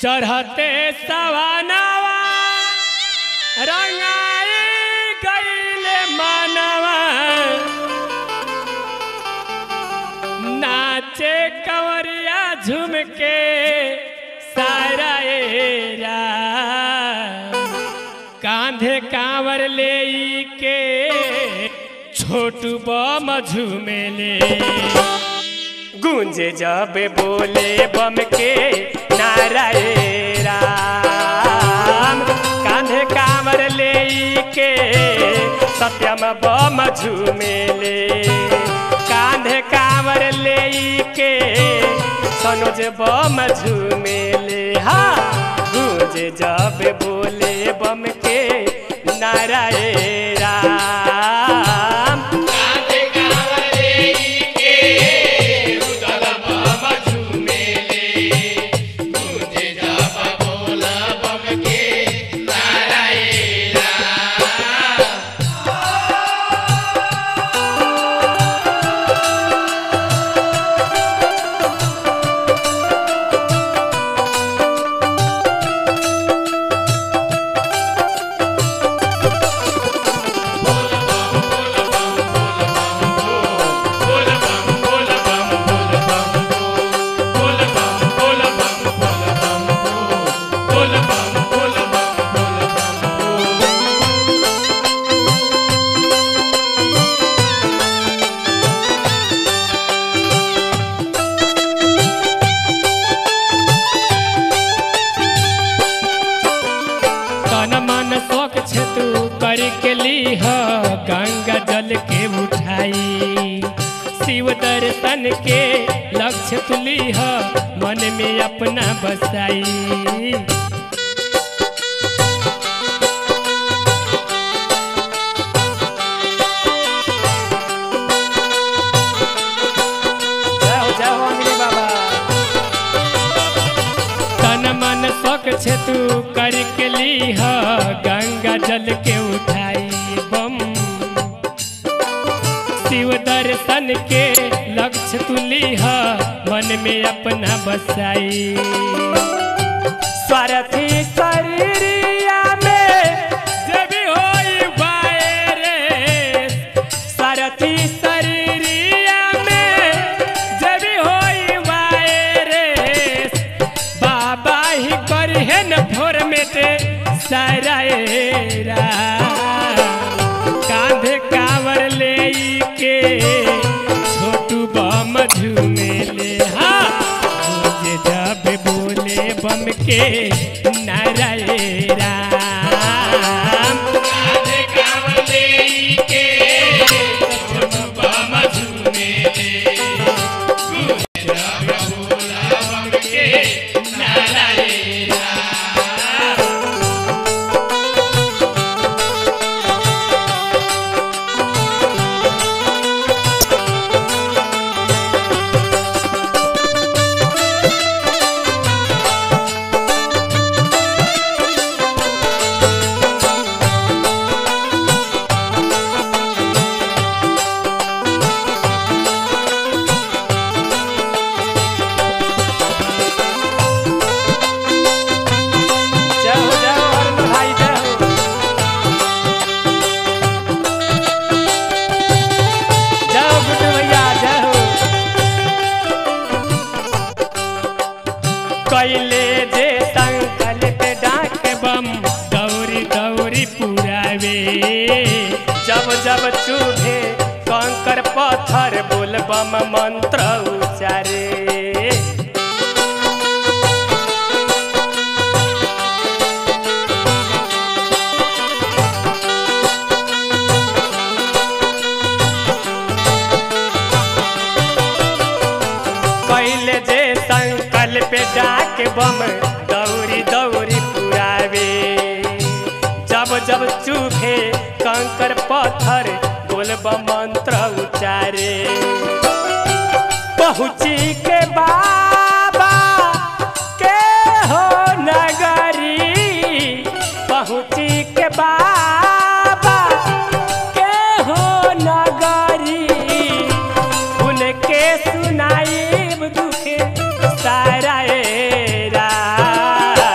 चढ़ते सवानावा रंगाई गईले मानवा नाचे कंवरिया झूम के सारा एरा कांधे कांवर ले के छोटू बम झूमेले गूंजे जब बोले बम के नारायण राम कांधे कांवर ले के सत्यम बम झूमेले कांधे कांवर ले के सनोज बम झूमेले हा गूंजे जब बोले बम के नारायण राम कांधे कांवरे के रुदल बम झूमेले गूंजे जब बोला बम के नारायण बोल बम बोल बम बोल बम बोल बम बोल बम बोल बम बोल बम बोल बम बोल बम तन मन शौक छे तू कर के लीह गंगा जल के उठाई शिव दर्शन के लक्ष्य तू लीह मन में अपना बसाई जाओ जाओ अंजलि बाबा तन मन शौक छे तू कर के लीह गंगा जल के उठाई बम शिव दर्शन के लक्ष्य तू लीह मन में अपना बसाई स्वार्थी शरीरिया में जब होई वायरस सारथी शरीरिया में जब होई वायरस बाबा ही करहे न फॉर्मेटे सारा एरा कांधे कावर ले के छोटू बम झूमेले हाँ मुझे जब बोले बम के नारायण राम कांधे कांवरे के सत्यम बम झूमेले गूंजे जब बोला बम के नारायण जाओ जाओ अरुण भाई जाओ जाओ गुड्डू भैया जाओ कैले जे संकल्प डाक बम दौरी दौरी पुरावे जब जब चूहे कंकर पत्थर बोल बम मंत्र उचारे कैले जे संकल्प डाक बम दौरी दौरी पुरावे जब जब चूहे कंकर पत्थर बोल बम मंत्र उचारे पहुँची के बाबा के हो नगरी पहुँची के बाबा के हो नगरी उनके सुनाई दुख सारा ए राम।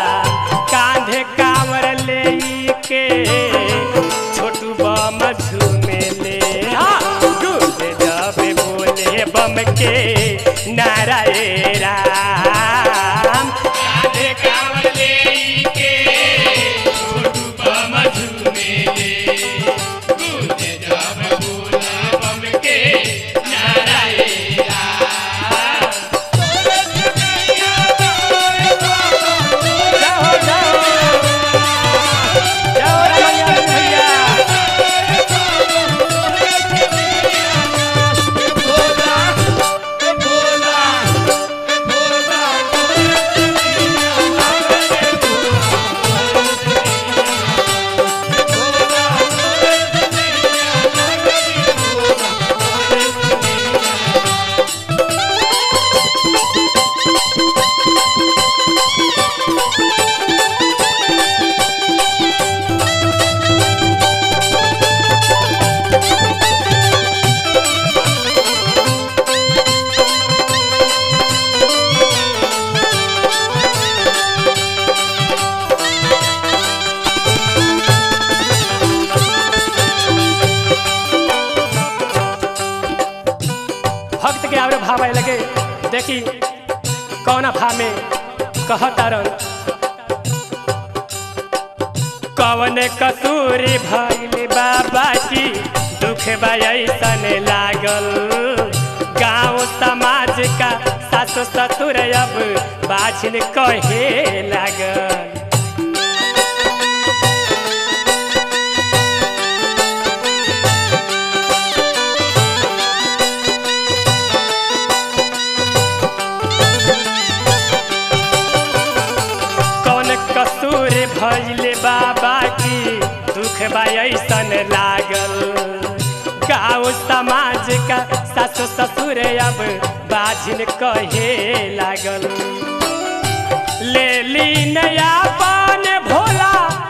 भाव आए लगे देखी कौन भाव में कहतारन कवन कसूरी भइल बाबा की दुख ऐसन लागल गांव समाज का सासु ससुर अब बाछिन कहे लागल कौन कसूर भइल बाबा की दुख ऐसन लागल गाँव समाज का सासु ससुर अब बाझिन कहे लागल ले ली नया पान भोला